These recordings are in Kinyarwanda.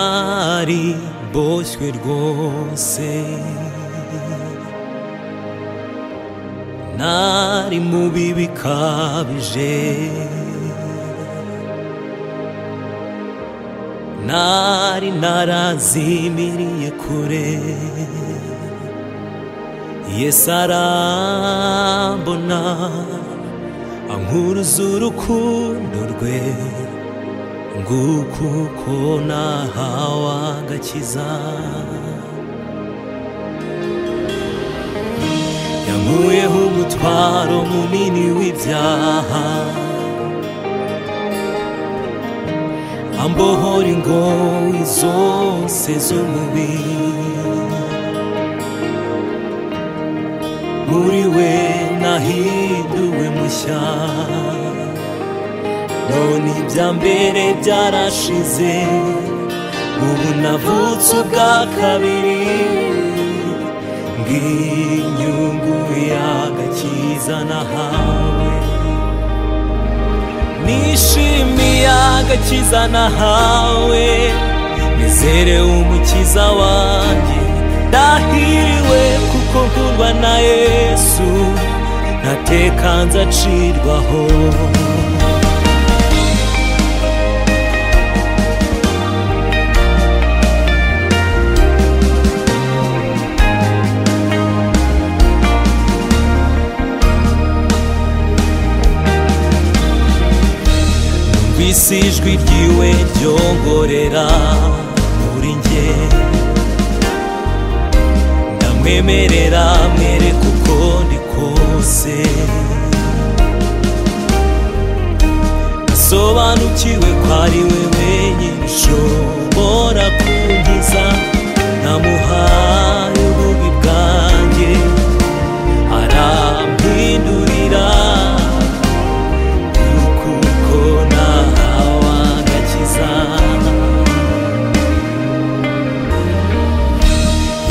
Mari boş bir rwose ntari mubi bikabije ntari narazimiriye kure yesu arambona ankuruza urukundo rwe nguko uko nahawe agakiza yankuyeho umutwaro munini w'ibyaha ambohora ingoyi zose z'umubiri muri we nahinduwe mushya none ibya mbere byarashize ubu navutse ubwa kabiri bw'inyungu y'agakiza nahawe nishimiye agakiza nahawe nizere umukiza wanjye ndahiriwe kuko nkurwa na yesu ntatekanze acirwaho numvise ijwi ryiwe ryongorera muri njye ndamwemerera mwereka uko ndi kose nasobanukiwe ko ari we wenyine ushobora kunkiza namuhaye ububi bwanjye arampindurira kuko nahawe agakiza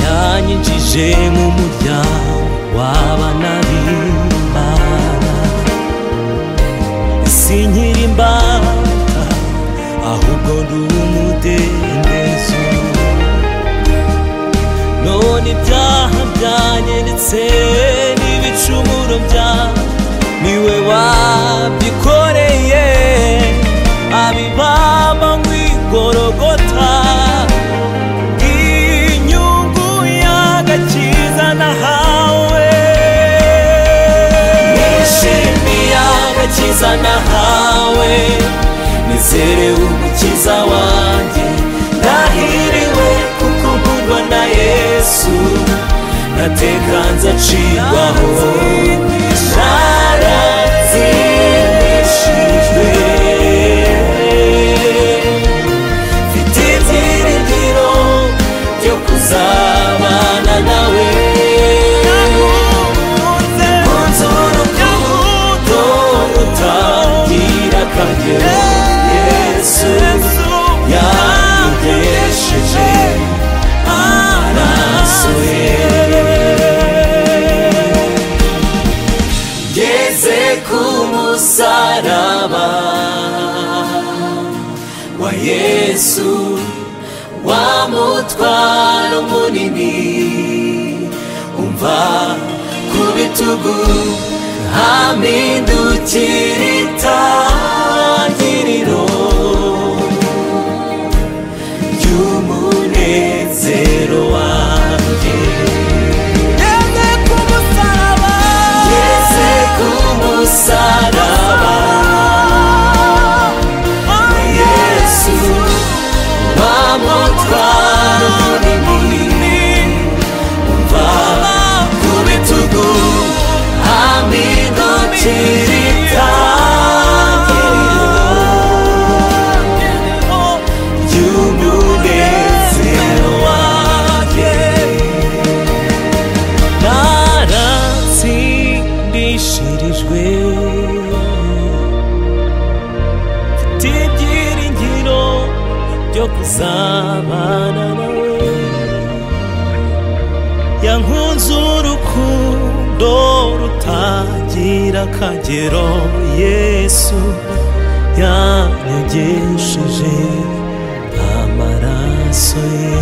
yanyinjije mu muryango w'abana b'imana si nkiri imbata ahubwo ndi umudendezo none ibyaha byanyeretse n'ibicumuro byawe niwe wabyikoreye abibamba ngwigorogota inyungu y'agakiza nahawe nishimiye agakiza nahawe nizerewe umukiza wanjye ndahiriwe kuko nkundwa na yesu natekanze acirwaho naratsindishijwe mfite ibyiringiro byo kuzabana nawe munzu rukundo utagira akagero yesu yangesheje amaraso ye ngeze ku musaraba wa yesu wa mutwaro munini umva ku bitugu hamindukira itangiriro ry'umunezero wanjye Yeze ku musaraba wa Yesu wa mutwaro munini umva ku bitugu hamidukira itangiriro ry'umunezero wanjye naratsindishirijwe mfite ibyiringiro byo kuzabana nawe yankunze urukundo rutagira akagero yesu yanyogesheje amaraso maso ye